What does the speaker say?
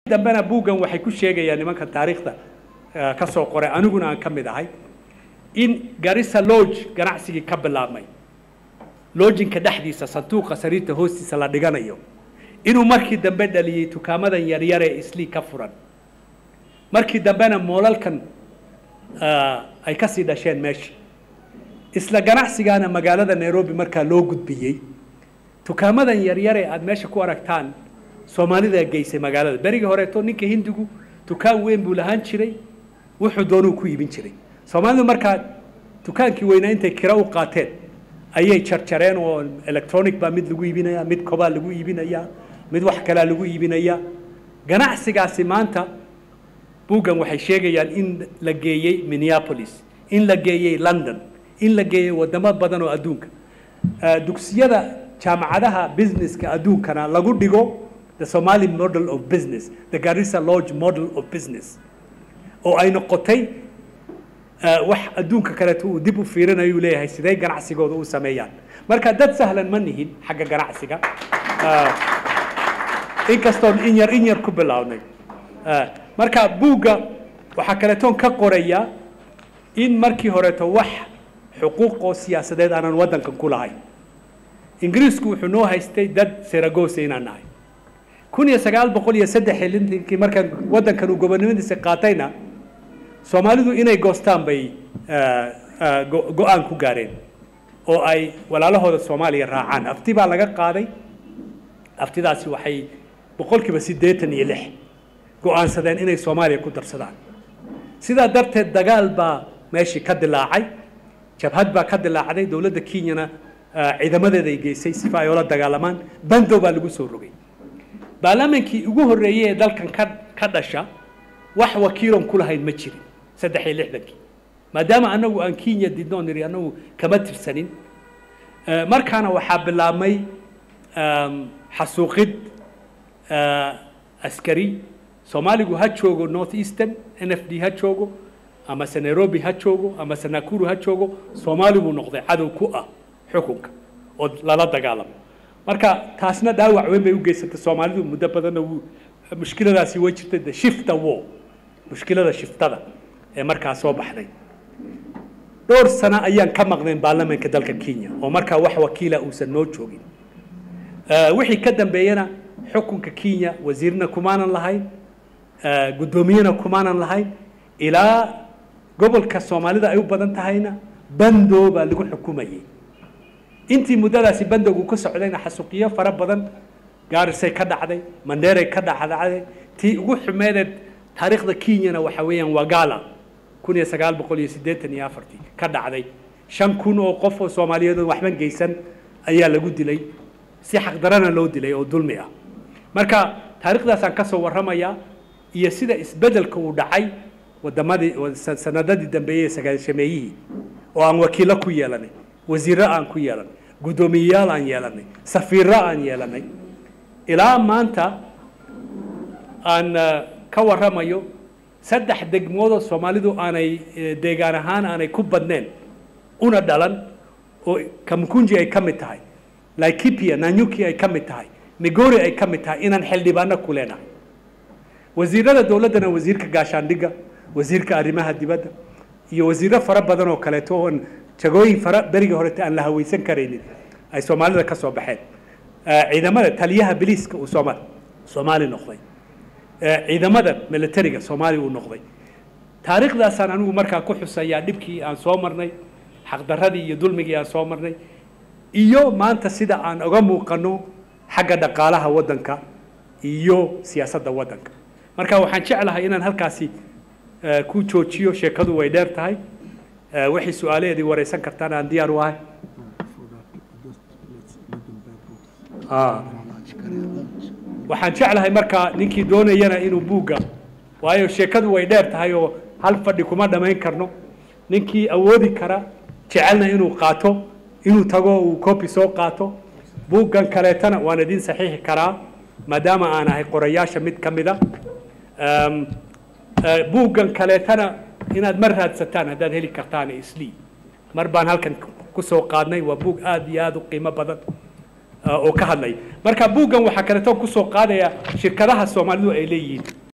dambena buuggan waxay ku sheegayaan nimanka taariikhda ka soo qoray aniguna aan ka mid ahay in garissa lodge ganacsigii ka bilaabmay lojinka dhexdiisa sanduuqa sariirta hoostiisa la dhiganayo inuu markii dambe dhaliyey dukaamadan yaryar ee islii ka furan markii dambena moolalkan ay ka sii dhasheen meesha isla ganacsigaana magaalada nairobi markaa loo gudbiyey dukaamadan yaryar ee aada meesha ku aragtaan soomaalida geysay magaalada berigii horeeto ninka hindigu dukaan weyn buu lahaan jiray wuxuu doonuu ku iibin jiray soomaalidu markaa dukaankii weynaa intay kira u qaateen ayay jarjareen oo electronic baa mid lagu iibinaya mid kobaa lagu iibinaya mid wax kalaa lagu iibinaya ganacsigaasi maanta buuggan waxay sheegayaan in la geeyey minneapolis in la geeyey london in la geeyey wadamo badan oo adduunka dugsiyada jaamacadaha businesska adduunkana lagu dhigo the somali model of business the garissa lodge model of business oo ay noqotay wax adduunka kaleeto uu dib u fiirinayu leeyahay sidee ganacsigooda u sameeyaan marka dad sahlan ma nihin xagga ganacsiga inkastoon in yar in yar ku bilownay marka buugga waxaa kaleetoon ka qoraya in markii horeeto wax xuquuq oo siyaasadeed aanan waddankan ku lahayn ingiriisku wuxuu noo haystay dad seragosa inaan nahay kun iyo sagaal boqol iyo saddex iyo lintankii markaan waddankan uu gobonimadiisa qaatayna soomaalidu inay goostaan bay go-aan ku gaareen oo ay walaalahooda soomaaliya raacaan afti baa laga qaaday aftidaasi waxay boqolkiiba siddeetan iyo lix go-aansadeen inay soomaaliya ku darsadaan sidaa darteed dagaal baa meeshii ka dilaacay jabhad baa ka dilaacday dowladda kenyana ciidamadeeda ay geysay sifa ay oola dagaalamaan bandow baa lagu soo rogay baarlamaankii ugu horreeyey ee dalkan ka ka dhasha wax wakiiloon ku lahayn ma jirin saddex iyo lixdankii maadaama anagu aan kenya didnoo niri anagu kama tirsanin markaana waxaa bilaabmay xasuuqid askari soomaaligu ha joogo north eastern n f d ha joogo amase nairobi ha joogo amase nakuru ha joogo soomaali buu noqday cadow ku ah xukunka oo lala dagaalamo marka taasna dhaawac weyn bay u geysatay soomaalidu muddo badanna wuu mushkiladaasi way jirtay the shifta war mushkilada shiftada ee markaa soo baxday dhowr sano ayaan ka maqnayn baarlamaanka dalka kenya oo markaa wax wakiila uusan noo joogin wixii ka dambeeyana xukunka kenya wasiirna kumaanan lahayn guddoomiyena kumaanan lahayn ilaa gobolka soomaalida ay u badan tahayna bando baa lagu xukumayay intii muddadaasi bandowgu ka socdayna xasuuqiyo fara badan gaarisay ka dhacday mandheeray ka dhacdacday tii ugu xumeedeed taariikhda kenyana waxa weeyaan wagala kun iyo sagaal boqol iyo siddeetan iyo afartii ka dhacday shan kun oo qof oo soomaaliyeed oo waxban geysan ayaa lagu dilay si xaqdarana loo dilay oo dulmi ah marka taariikhdaasaan ka soo warramayaa iyo sida isbeddelka uu dhacay wadamadii sanadadii dambeeyey sagaashameeyihii oo aan wakiilo ku yeelanay wasiirro aan ku yeelanay guddoomiyeyaal aan yeelanay safiirro aan yeelanay ilaa maanta aan ka warramayo saddex degmoodoo soomaalidu aanay deegaan ahaan aanay ku badneen una dhalan oo kamukunji ay ka mid tahay laikipia nanyuki ay ka mid tahay migori ay ka mid tahay inaan xildhibaano ku leenahay wasiirada dowladdana wasiirka gaashaandhigga wasiirka arrimaha dibadda iyo wasiirro fara badan oo kaleeto oon jagooyin fara berigii horeta aan la hawaysan karaynin ay soomaalida ka soo baxeen ciidamada taliyaha biliiska uu sooma soomaali noqday ciidamada militariga soomaali uu noqday taariikhdaasaan anigu markaa ku xusayaa dhibkii aan soo marnay xaqdarradii iyo dulmigii aan soo marnay iyo maanta sida aan uga muuqano xagga dhaqaalaha waddanka iyo siyaasadda waddanka marka waxaan jeclahay inaan halkaasi ku joojiyo sheekadu way dheer tahay waxay su-aalaheedii wareysan kartaan aan diyaar u ahay waxaan jeclahay markaa ninkii doonayana inuu buugga waayo sheekadu way dheer tahay oo hal fadhi kuma dhammayn karno ninkii awoodi kara jecelna inuu qaato inuu tago uu copy soo qaato buuggan kaleetana waan idin saxiixi karaa maadaama aan ahay qorayaasha mid ka mida buuggan kaleetana inaad mar raadsataan haddaad heli kartaan islii mar baan halkan ku soo qaadnay waa buug aada iyo aada u qiimo badan oo ka hadlay marka buuggan waxaa kaleeto kusoo qaadaya shirkadaha soomaalidu ay leeyihiin